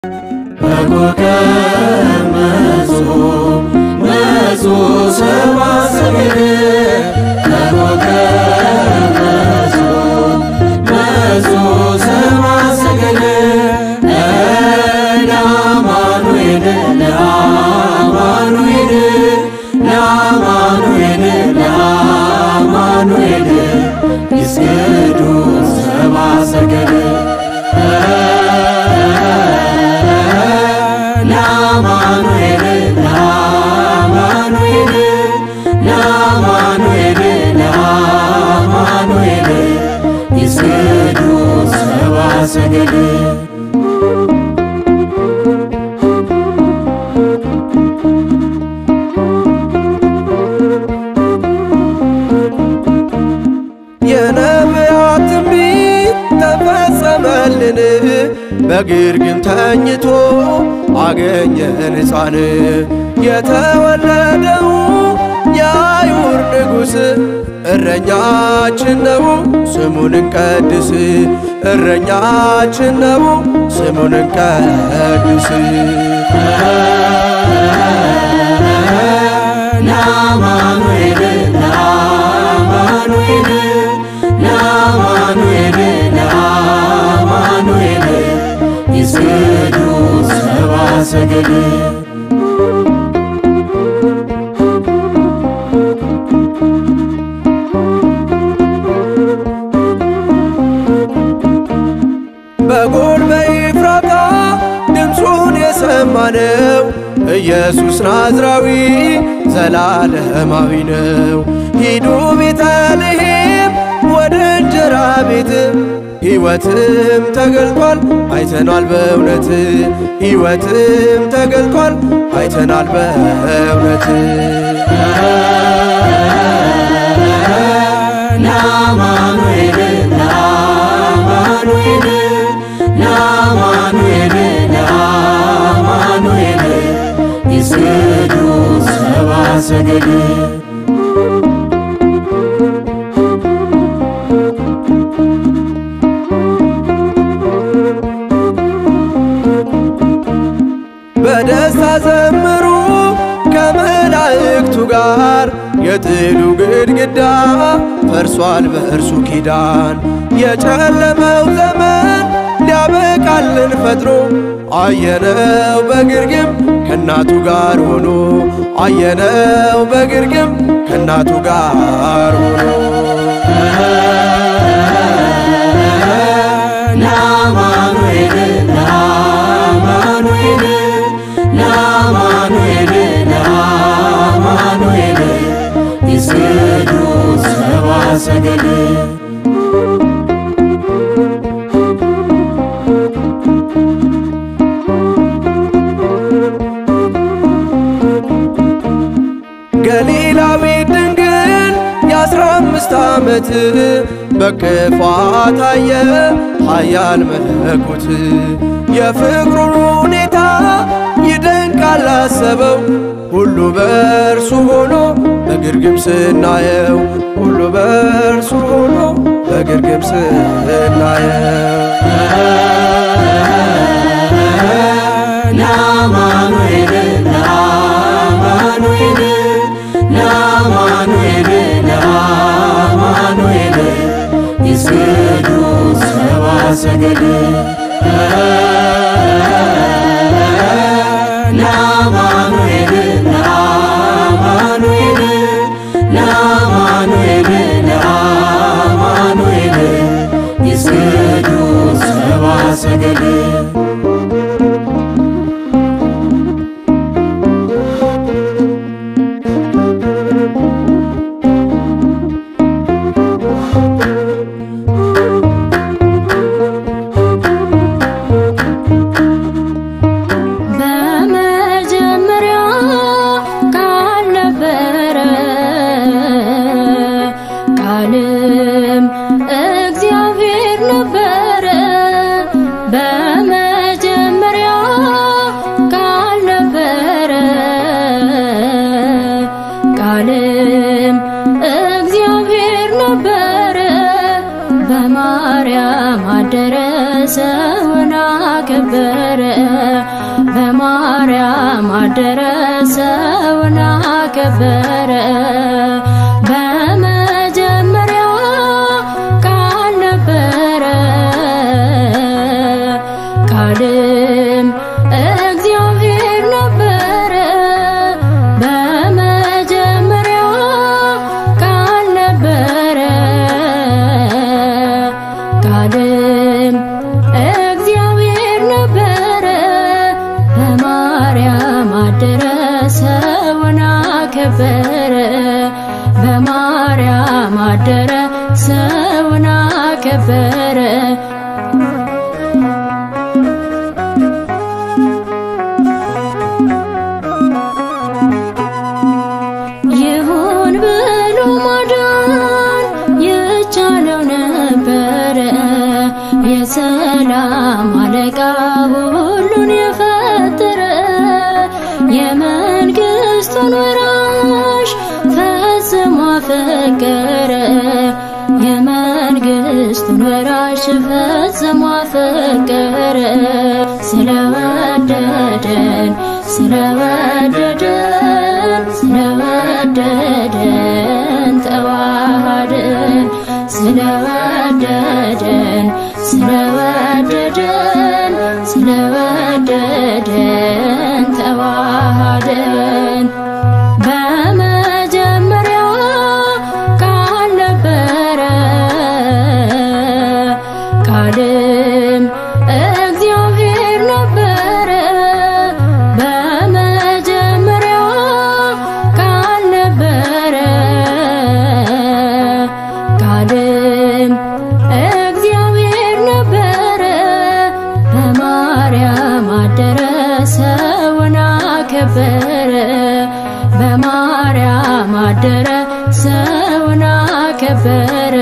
በኮከብ መጹ መጹ ሰብአ ሰገል በኮከብ መጹ መጹ ሰብአ ሰገል ለአማኑኤል ለአማኑኤል ለአማኑኤል ለአማኑኤል ይስገዱ ሰብአ ሰገል ለአማኑኤል ለአማኑኤል ለአማኑኤል ለአማኑኤል ይስገዱ ሰብአ ሰገል የነቢያት ትንቢት ተፈጸመልን፣ በግርግም ተኝቶ አገኘን ሕፃን የተወለደው የአይሁድ ንጉሥ እረኛችን ነው ስሙን እንቀድስ፣ እረኛችን ነው ስሙን እንቀድስ። ለአማኑኤል ለአማኑኤል ለአማኑኤል ለአማኑኤል ይስገዱ ሰብአ ሰገል በጎል በኤፍራታ ድምፁን የሰማነው ኢየሱስ ናዝራዊ ዘላለማዊ ነው። ሂዱ ቤተልሔም ወደ እንጀራ ቤት ሕይወትም ተገልጧል አይተናል በእውነት ሕይወትም ተገልጧል አይተናል በእውነት ለአማኑኤል ለአማኑኤል ለአማኑኤል ለአማኑኤል ይስገዱ ሰብአ ሰገል በደስታ ዘምሩ ከመላእክቱ ጋር የጥሉ ግድግዳ ፈርሷል በእርሱ ኪዳን የጨለመው ዘመን ሊያበቃልን ፈጥኖ አየነው በግርግም ከእናቱ ጋር ሆኖ አየነው በግርግም ከእናቱ ጋር ሆኖ ለአማኑኤል ለአማኑኤል ለአማኑኤል ለአማኑኤል ይስገዱ ሰብአ ሰገል ገሊላዊ ድንግል የአስራ አምስት ዓመት በክፋት አየ ኃያል መለኮት የፍቅሩን ሁኔታ ይደንቃል አሰበው ሁሉ በእርሱ ሆኖ በግርግም ስናየው ሁሉ በእርሱ ሆኖ በግርግም ስናየው ለአማኑኤል ለአማኑኤል ለአማኑኤል ለአማኑኤል ይስገዱ ሰብአ ሰገል ለአማኑኤል ለአማኑኤል ለአማኑኤል ለአማኑኤል ይስገዱ ሰብአ ሰገል በመጀመሪያ ቃል ነበረ፣ ቃልም እግዚአብሔር ነበረ። በመጀመሪያ ቃል ነበረ፣ ቃልም እግዚአብሔር ነበረ። በማርያም አደረ ሰውን አከበረ በማርያም አደረ ሰውን አከበረ በመጀመሪያ ቃል ነበረ ቃልም እግዚአብሔር ነበረ በመጀመሪያ ቃል ነበረ ቃልም እግዚአብሔር ነበረ በማርያም አደረ ሰውን አከበረ በማርያም አደረ ሰውን አከበረ ይሁን ብሎ ማዳን የቻለው ነበረ የሰላም አለቃ ሁሉን የፈጠረ የመንግስቱን ወራሽ ፈጽሞ አፈቀረ የመንግስቱን ወራሽ ፈጽሞ አፈቀረ ስለወደደን ስለወደደን ስለወደደን ተዋሃደን ስለወደደን ስለወደደን ስለወደደን ተዋሃደን በመጀመሪያ ቃል ነበረ ቃልም እግዚአብሔር ነበረ በመጀመሪያ ቃል ነበረ ቃልም እግዚአብሔር ነበረ በማርያም አደረ ሰውን አከበረ በማርያም አደረ ሰውን አከበረ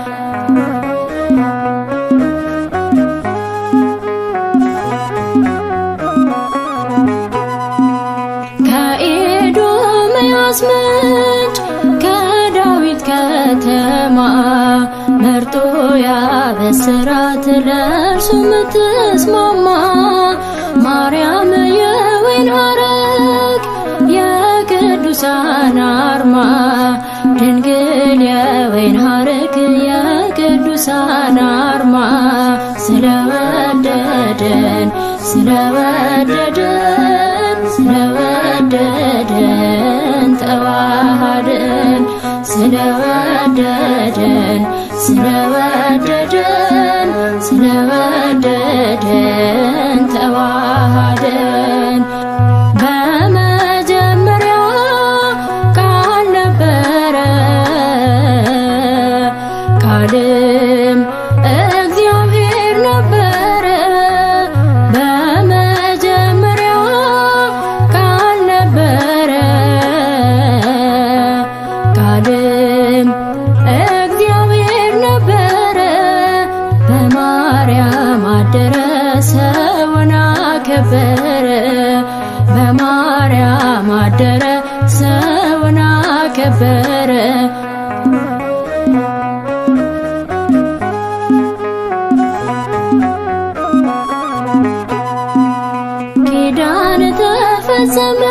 ከኤዶምያስ ምንጭ ከዳዊት ከተማ መርጦ ያበስራት ለእርሱ ምትስማማ ማርያም የወይን ሐረግ የቅዱሳን አርማ ድንግል የወይን ሐረግ የቅዱሳን አርማ ስለወደደን ስለወደደን ስለወደደን ተዋሃደን ስለወደደን ስለወደደን ስለወደደን ተዋሃደን በመጀመሪያ ቃል ነበረ ቃልም እግዚአብሔር ነበረ በመጀመሪያ ቃል ነበረ ቃልም እግዚአብሔር ነበረ በማርያም አደረ ሰውን አከበረ በማርያም አደረ ሰውን አከበረ ኪዳን ተፈጸመ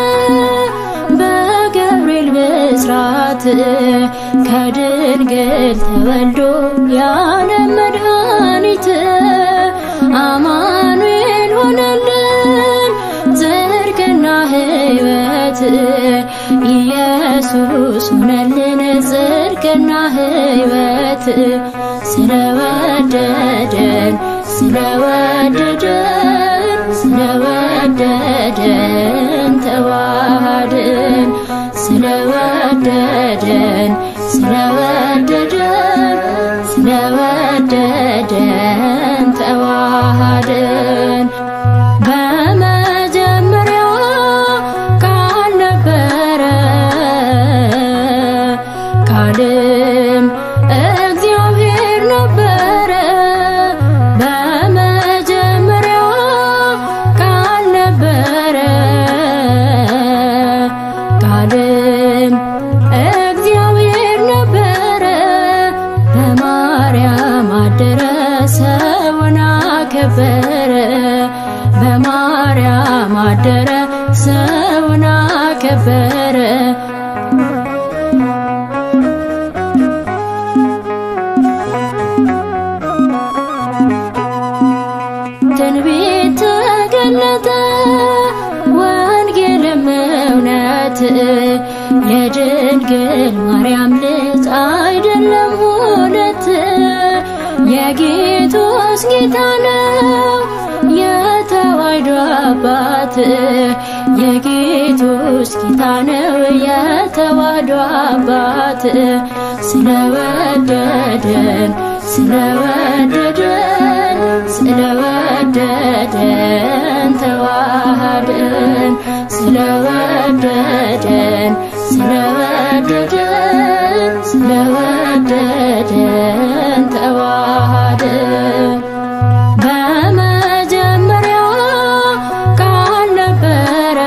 በገብርኤል ብስራት ከድንግል ተወልዶ ያለ መድኃኒት አማኑኤል ሆነልን ጽድቅና ሕይወት ኢየሱስ ሆነልን ጽድቅና ሕይወት ስለወደደን ስለወደደን ስለወደደን ተዋሃድን ስለወደደን ስለወደደን ስለወደደን ተዋሃድን በመጀመሪያ ቃል ነበረ ቃልም እግዚአብሔር ነበረ በመጀመሪያ ቃል ነበረ ቃልም እግዚአብሔር በማርያም አደረ ሰውን አከበረ ትንቢት ተገለጠ ወንጌልም እውነት የድንግል ማርያም ልጅ አይደለም ሁለት የጌቶስ ጌታ ነው የተዋሕዶ አባት የጌቶስ ጌታ ነው የተዋሕዶ አባት ስለወደደን ስለወደደን ስለወደደን ተዋሃደን ስለወደደን ስለወደደን ስለወደደን ተዋሃደን በመጀመሪያ ቃል ነበረ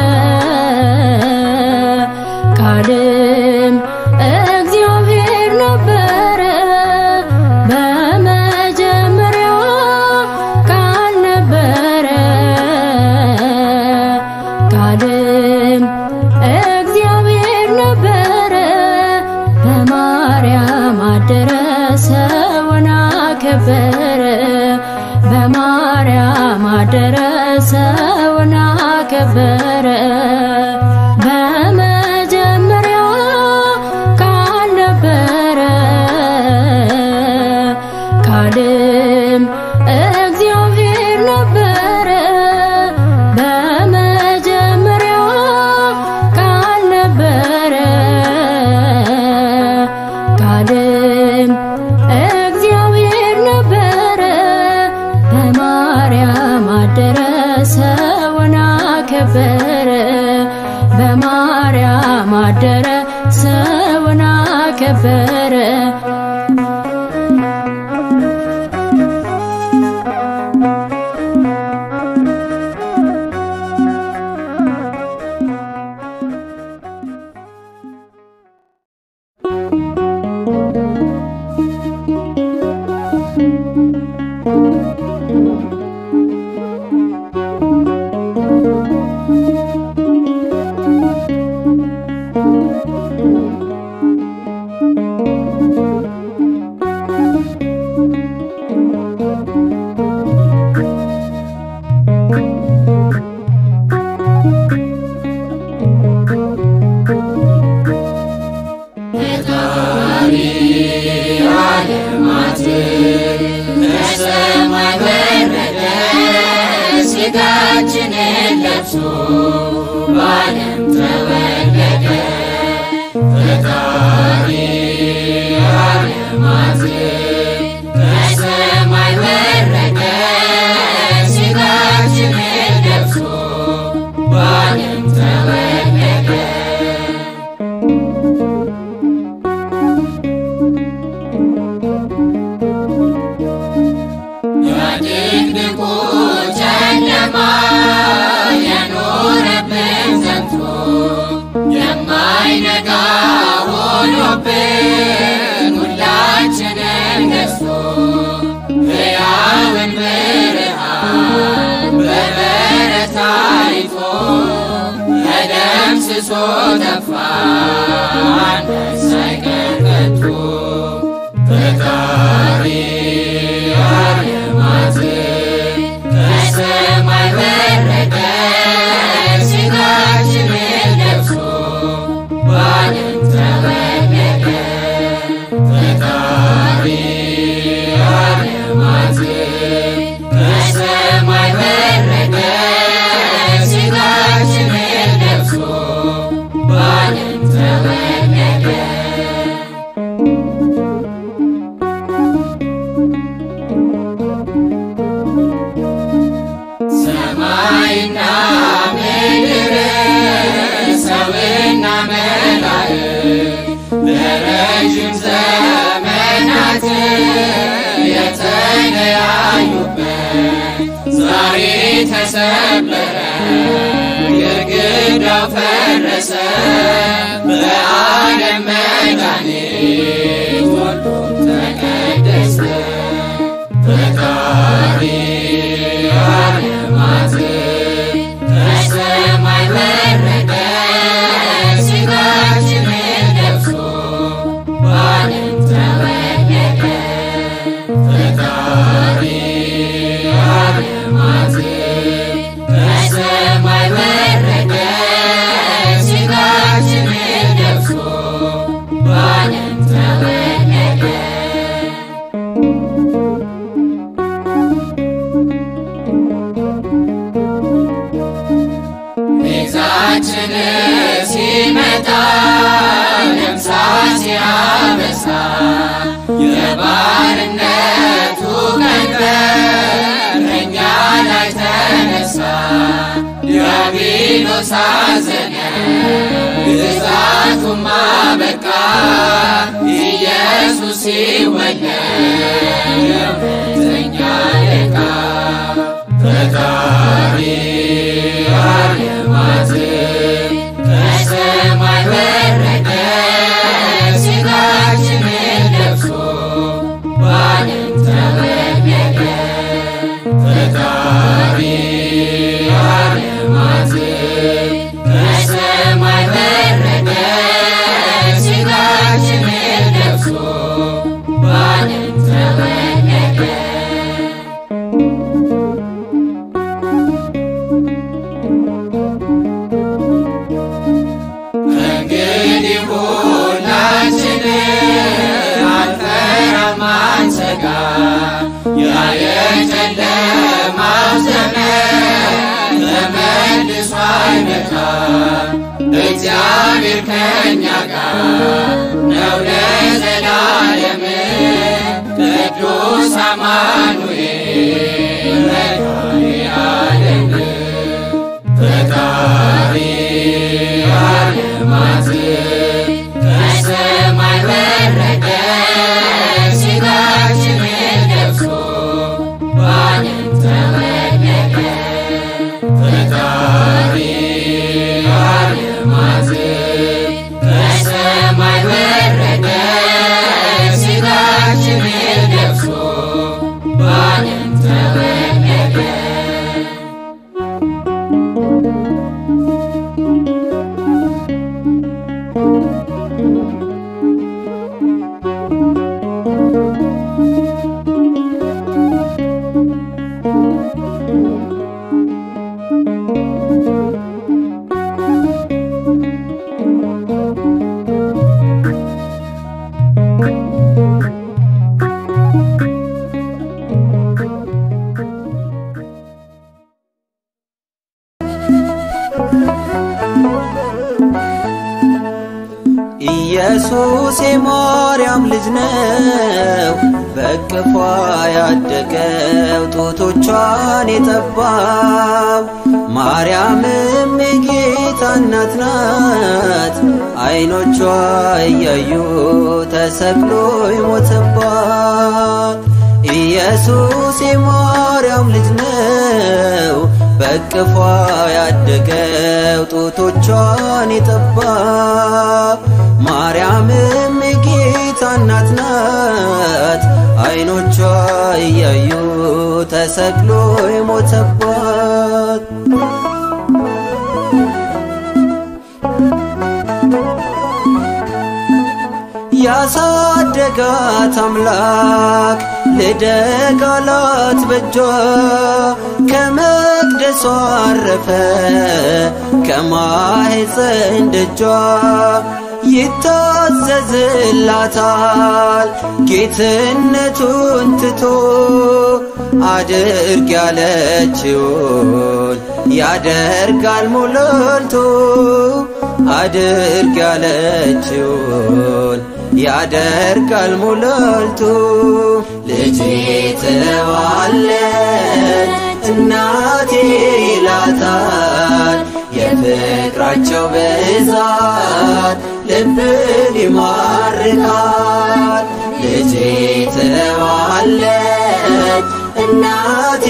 ቃልም እግዚአብሔር ነበረ በመጀመሪያ ቃል ነበረ ቃልም እግዚአብሔር ነበረ በማርያም አደረ ሰውን አከበረ በማርያም አደረ ሰውን አከበረ በመጀመሪያ ቃል ነበረ ቃልም እግዚአብሔር ነበረ በመጀመሪያ ቃል ነበረ ቃልም እግዚአብሔር ነበረ በማርያም አደረ ሰውን አከበረ በማርያም አደረ ሰውን አከበረ ከሰማይ ወረደ ሥጋችንን ለብሶ በዓለም ተወለደ ፈጣሪ ዓለማት ከሰማይ ወረደ ሥጋችንን ለብሶ በዓለም ተወለደ የድቅድቁ ጨለማ የኖረብን ዘንቶ የማይነጋ ሆኖብን ሁላችንን ገዝቶ ሕያውን ብርሃን በበረት አይቶ ተደምስሶ ጠፋ አንዳች ሳይቀር ከቶ ፈጣሪ ዓለማት ከሰማይ ወረደ ሥጋችንን ለብሶ በዓለም ተወለደ ፈጣሪ ዓለማት ከሰማይ ወረደ ሥጋችንን ለብሶ በዓለም ተወለደ ሰማይና ምድር ሰውና መላእክት ለረጅም ዘመናት የተለያዩበት ዛሬ ተሰበረ፣ ግድግዳው ፈረሰ። በዓለም መድኃኒት ሁሉም ተቀደሰ። ፈጣሪ ዓለማት ጌታችን ሲመጣ ደምሳ ሲያበሳ የባርነቱ ቀንበር እኛ ላይ ተነሳ። ዲያብሎስ አዘነ ግዛቱማ በቃ ኢየሱስ ሲወለድ የእውነተኛ አለቃ ፈጣሪ ዓለማት ከሰማይ ወረደ ሥጋችንን ለብሶ በዓለም ተወለደ ፈጣሪ ዓለማት ከሰማይ ወረደ ሥጋችንን ለብሶ በዓለም ተወለደ እንግዲህ ሁላችን አንፈራም አንሰጋ፣ ያ የጨለማው ዘመን ተመልሶ አይመጣ። እግዚአብሔር ከእኛ ጋር ነው ለዘላለም። ቅዱስ አማኑኤል መድኃኔዓለም ፈጣሪ ዓለማት ከሰማይ ወረደ ሥጋችንን ለብሶ በዓለም ተወለደ ፈጣሪ ዓለማት ከሰማይ ወረደ ሥጋችንን ለብሶ በዓለም ተወለደ ኢየሱስ የማርያም ልጅ ነው፣ በቅፏ ያደገው ጡቶቿን የጠባው። ማርያምም የጌታ እናት ናት፣ አይኖቿ እያዩ ተሰቅሎ የሞተባት። ኢየሱስ የማርያም ልጅ ነው፣ በቅፏ ያደገው ጡቶቿን የጠባው። ማርያምም የጌታ እናት ናት፣ አይኖቿ እያዩ ተሰቅሎ የሞተባት። ያሳደጋት አምላክ ልደግ አላት በጇ ከመቅደሷ አረፈ ከማኅፀን ደጇ ይታዘዝላታል ጌትነቱን ትቶ አድርግ ያለችውን ያደርጋል ሞላልቶ አድርግ ያለችውን ያደርጋል ሞላልቶ ልጄ ትለዋለች እናቴ ይላታል የፍቅራቸው ብዛት ልብን ይማርካል ልጄ ትለዋለች እናቴ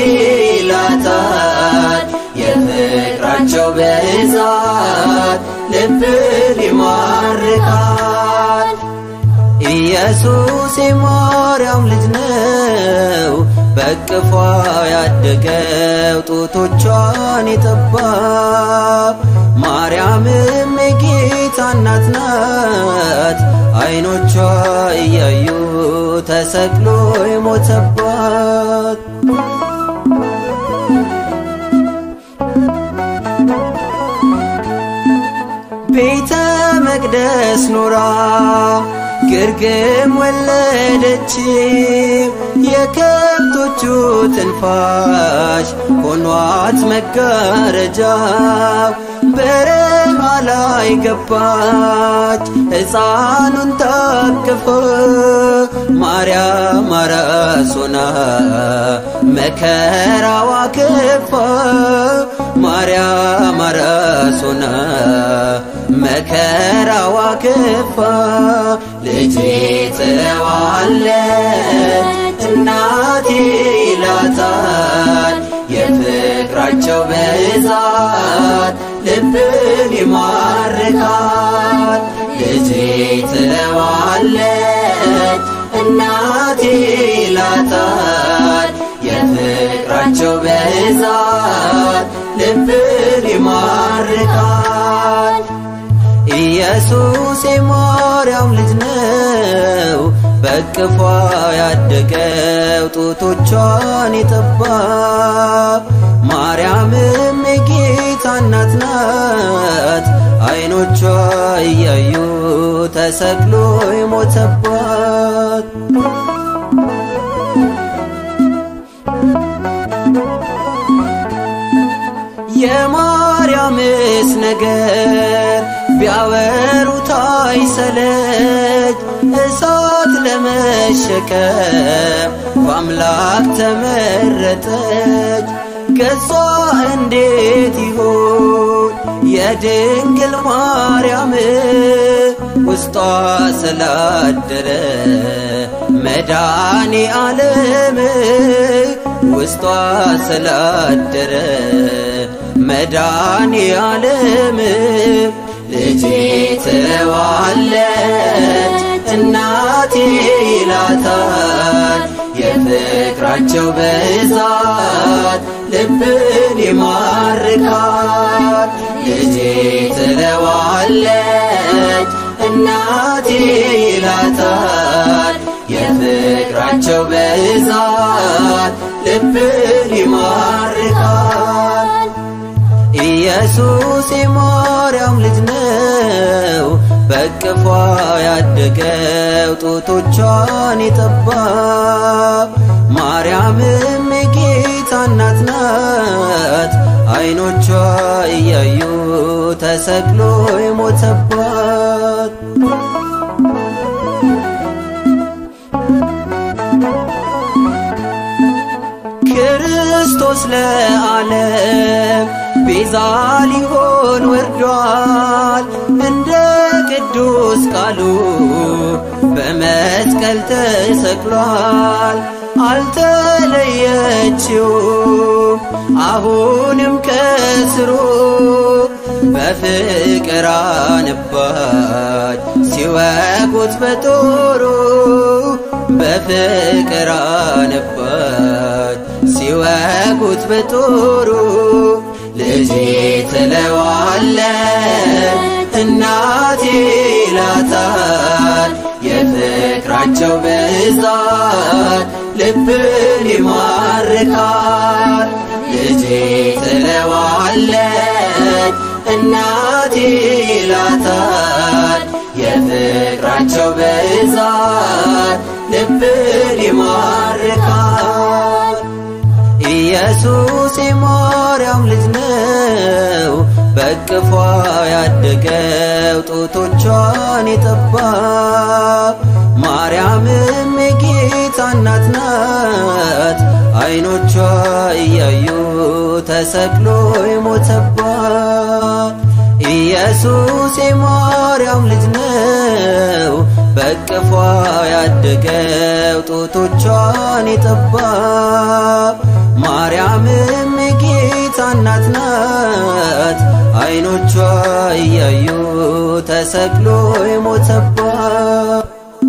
ይላታል የፍቅራቸው ብዛት ልብን ይማርካል ኢየሱስ የማርያም ልጅ ነው፣ በቅፏ ያደገው ጡቶቿን የጠባው። ማርያምም የጌታ እናት ናት፣ አይኖቿ እያዩ ተሰቅሎ የሞተባት። ቤተ መቅደስ ኖራ ግርግም ወለደች የከብቶቹ ትንፋሽ ሆኗት መጋረጃ በረ ላይ ገባች ሕፃኑን ታቅፎ ማርያም አራሶና መከራዋ ክፋ ማርያም አራሶና መከራዋ ክፋ ልጄ ትለዋለች እናቴ ይላታል የፍቅራቸው ብዛት ልብን ይማርካል ልጄ ትለዋለች እናቴ ይላታል የፍቅራቸው ብዛት ልብን ይማርካል ኢየሱስ የማርያም ልጅ ነው በቅፏ ያደገው ጡቶቿን የጠባ ማርያምም የጌታ እናት ናት አይኖቿ እያዩ ተሰቅሎ የሞተባት የማርያምስ ነገር ቢያወሩት አይሰለች እሳት ለመሸከም በአምላክ ተመረጠች። ገጿ እንዴት ይሆን የድንግል ማርያም ውስጧ ስላደረ መድኃኔ ዓለም ውስጧ ስላደረ መድኃኔ ዓለም ልጄ ትለዋለች እናቴ ይላታል የፍቅራቸው ብዛት ልብን ይማርካል ልጄ ትለዋለች እናቴ ይላታል የፍቅራቸው ብዛት ልብን ይማርካል ኢየሱስ የማርያም ልጅ ነው በቅፏ ያደገው ጡቶቿን የጠባ ማርያምም የጌታ እናት ናት አይኖቿ እያዩ ተሰቅሎ የሞተባት ክርስቶስ ለዓለም ቤዛ ሊሆን ወርዷል እንደ ቅዱስ ቃሉ በመስቀል ተሰቅሏል። አልተለየችውም አሁንም ከስሩ በፍቅር አነባች ሲወጉት በጦሩ በፍቅር አነባች ሲወጉት በጦሩ ልጄ ትለዋለች እናቴ ይላታል የፍቅራቸው ብዛት ልብን ይማርካል ልጄ ትለዋለች እናቴ ይላታል የፍቅራቸው ብዛት ልብን ይማርካል ኢየሱስ የማርያም ልጅ ነው በቅፏ ያደገው ጡቶቿን የጠባ ማርያምም የጌታ እናት ናት አይኖቿ እያዩ ተሰቅሎ የሞተባት ኢየሱስ የማርያም ልጅ ነው በቅፏ ያደገው ጡቶቿን የጠባ ማርያምም የጌታ እናት ናት አይኖቿ እያዩ ተሰቅሎ የሞተባት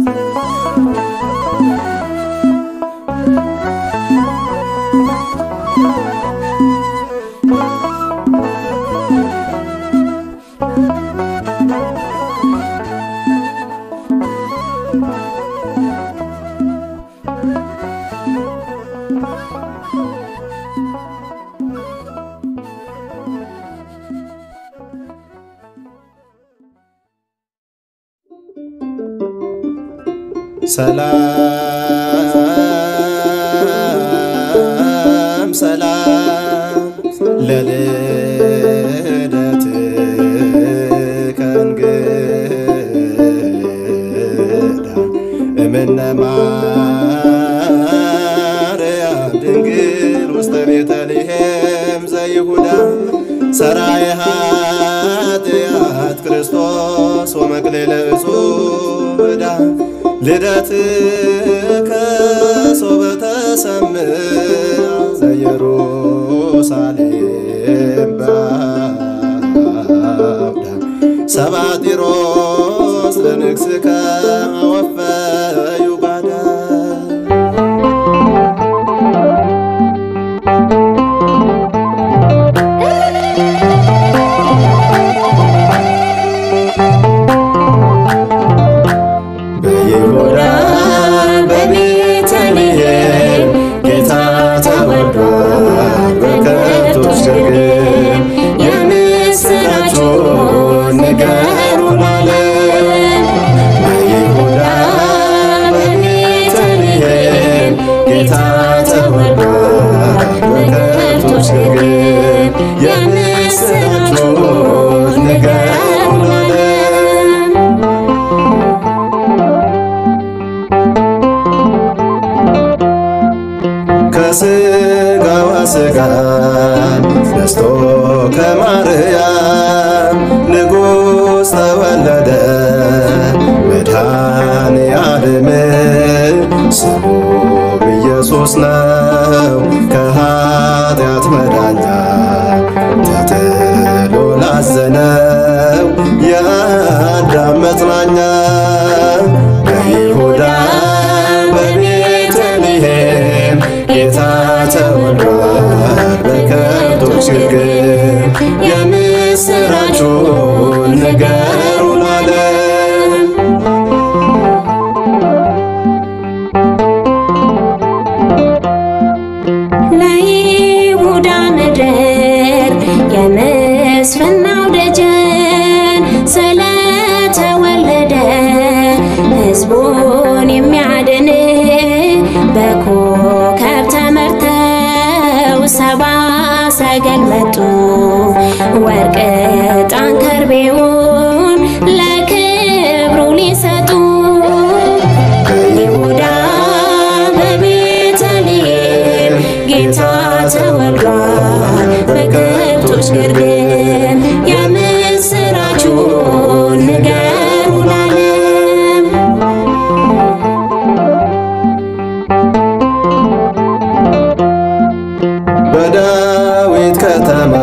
ሰላም ሰላም ለልደትከ ኃጢአት ክርስቶስ ወመቅሌለ እጹብ ዕዳ ልደትከ ሶበ ተሰምዕ ዘኢየሩሳሌም በአውዳ ሰባጢሮስ ለንግሥከ አወፈ ዩጋዳ በይሁዳ በቤተልሔም ጌታ ተወልዷል በከብቶች ግርግም የምስራቹን ንገሩ ለዓለም በይሁዳ በቤተልሔም ጌታ ተወልዷል በከብቶች ግርግም የምስራቹን ንገሩ ለዓለም ከስጋዋ ስጋ ነስቶ ከማርያም ንጉሥ ተወለደ መድኃኔ ዓለም ስሙ ኢየሱስ ነው ከኃጢአት መዳኛ ተጥሎ ላዘነው የአዳም መጽናኛ በይሁዳ በቤተልሔም ጌታ ተወልዷል በከብቶች ግርግም የምስራቹን ንገሩ ለዓለም ለይሁዳ ምድር የምስፍናው ደጀን ስለተወለደ ሕዝቡን የሚያድን በኮከብ ተመርተው ሰባ ሰገል መጡ ወርቅ ዕጣን ከርቤውን ለክብሩ ሊሰጡ በይሁዳ በቤተልሔም ጌታ ተወልዷል በከብቶች ግርግም የምስራቹን ንገሩ ለዓለም በዳዊት ከተማ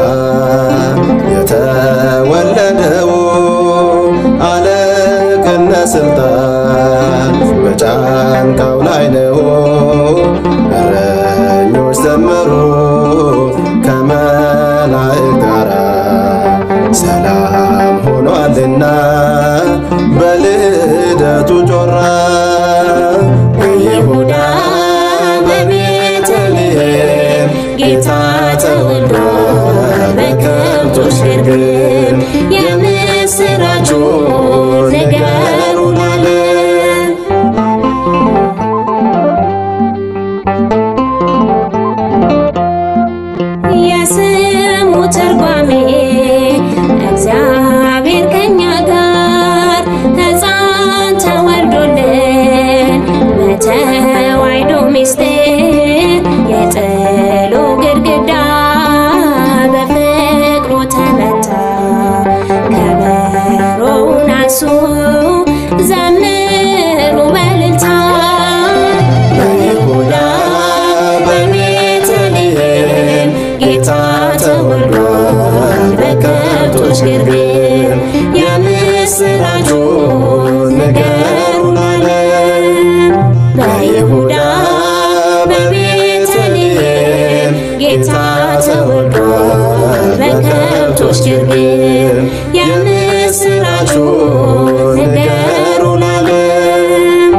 የተወለደው አለቅነት ስልጣን በጫንቃው ላይ ነው። እረኞች ዘመሩ ከመላእክት ጋራ ሰላም ሆኗልና በልደቱ ጮራ በይሁዳ በቤተልሔም ጌታ ተወልዷል በከብቶች ግርግም የምስራቹን ንገሩ ለዓለም የስሙ ትርጓሜ እግዚአብሔር ከኛ ጋር ሕፃን ተወልዶልን በተዋሕዶ ምስጢር የጥሉ ግድግዳ በፍቅሩ ተመታ። ከበሮውን አንሱ ዘምሩ በእልልታ በይሁዳ በቤተልሔም ጌታ ተወልዷል በከብቶች ግርግም የምስራቹን ንገሩ ለዓለም በይሁዳ በቤተልሔም ጌታ ተወልዷል በከብቶች ግርግም የምስራቹን ንገሩ ለዓለም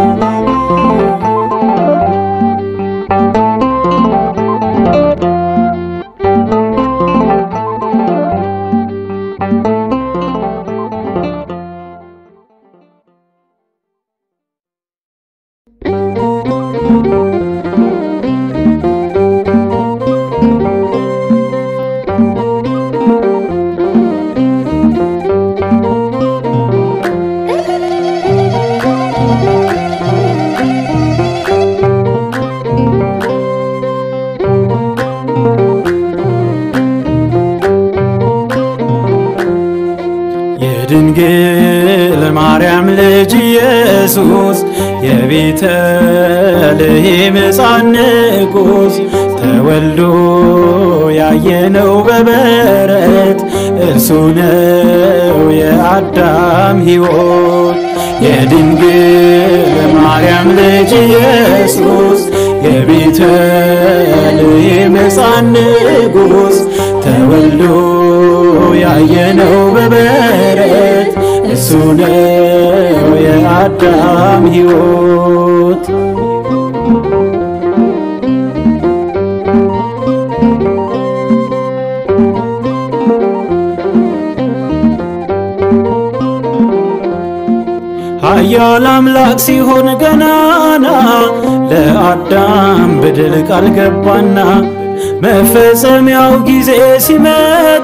♪ የድንግል ማርያም ልጅ ኢየሱስ የቤተልሔም ሕፃን ንጉሥ ተወልዶ ያየነው በበረት እርሱ ነው የአዳም ሕይወት የድንግል ማርያም ልጅ ኢየሱስ የቤተልሔም ሕፃን ንጉሥ ተወልዶ ያየነው በበረት እሱ ነው የአዳም ሕይወት ኃያል አምላክ ሲሆን ገናና ለአዳም በደል ቃል ገባና መፈጸሚያው ጊዜ ሲመጣ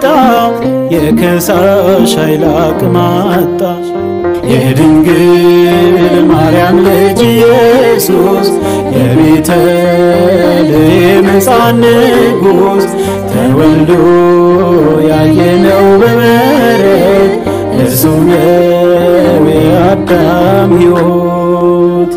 የከሳሽ ኃይል አቅም አጣ። የድንግል ማርያም ልጅ ኢየሱስ የቤተልሔም ሕፃን ንጉሥ ተወልዶ ያየነው በበረት እርሱ ነው የአዳም ሕይወት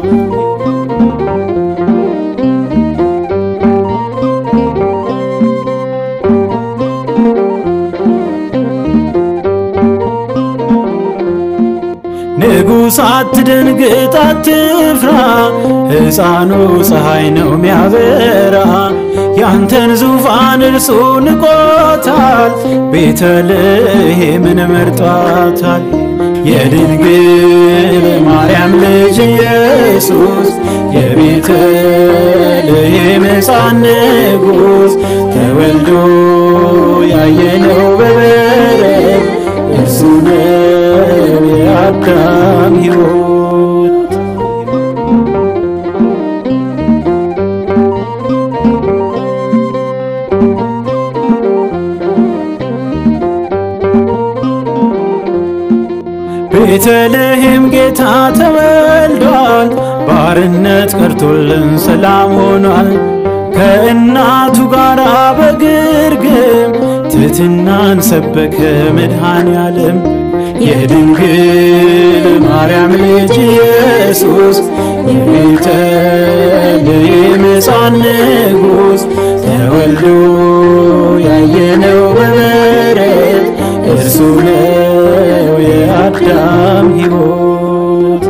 ንጉሥ አትደንግጥ አትፍራ፣ ሕፃኑ ፀሐይ ነው ሚያበራ። ያንተን ዙፋን እርሱ ንቆታል፣ ቤተልሔምን መርጧታል። የድንግል ማርያም ልጅ ኢየሱስ የቤተልሔም ሕፃን ንጉሥ ተወልዶ ያየነው በበረት እርሱ ነው የአዳም ሕይወት። ቤተልሔም ጌታ ተወልዷል፣ ባርነት ቀርቶልን ሰላም ሆኗል። ከእናቱ ጋር በግርግም ትሕትናን ሰበከ መድኃኔ ዓለም። የድንግል ማርያም ልጅ ኢየሱስ የቤተልሔም ሕፃን ንጉሥ ተወልዶ ያየነው በበረት እርሱ ነው የአዳም ሕይወት።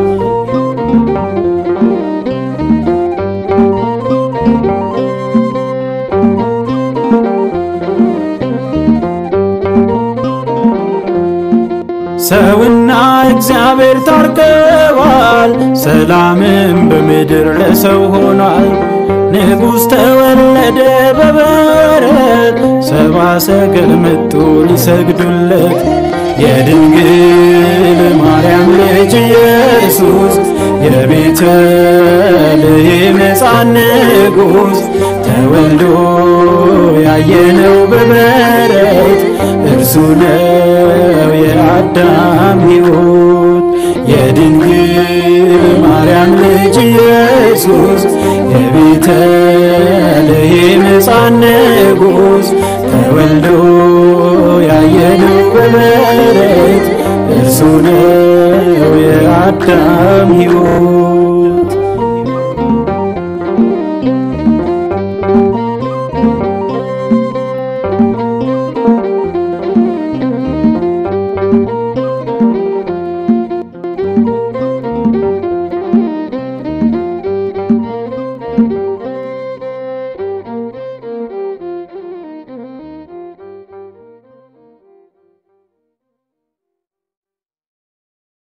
ሰውና እግዚአብሔር ታርቀዋል፣ ሰላምም በምድር ለሰው ሆኗል። ንጉሥ ተወለደ በበረት ሰባ ሰገል መጡ ሊሰግዱለት። የድንግል ማርያም ልጅ ኢየሱስ የቤተልሔም ሕፃን ንጉሥ ተወልዶ ያየነው በበረት እርሱ ነው የአዳም ሕይወት። የድንግል ማርያም ልጅ ኢየሱስ የቤተልሔም ሕፃን ንጉሥ ተወልዶ ያየነው በበረት እርሱ ነው የአዳም ሕይወት።